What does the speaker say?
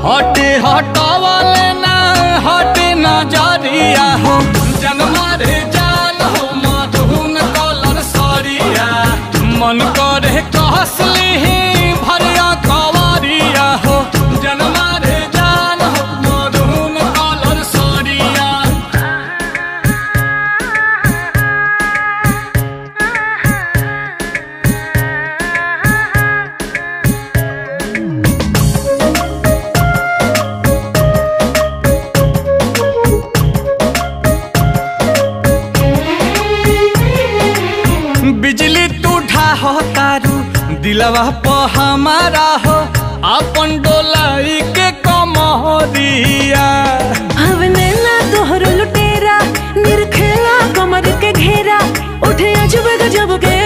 हटे हटावले ना हटे नजरिया हो जनमा रे जान हो मधुन कलर सरिया मन करे कहसली भरिया कवरिया हो जनमा रे जान हो मधुन कलर सरिया बिजली तू ढाहो तारू दिलवा प हमारा हो अपन डोलाई के कमरिया हवने ना तोहर लुटेरा निरखेला कमर के घेरा उठे अजब गजब के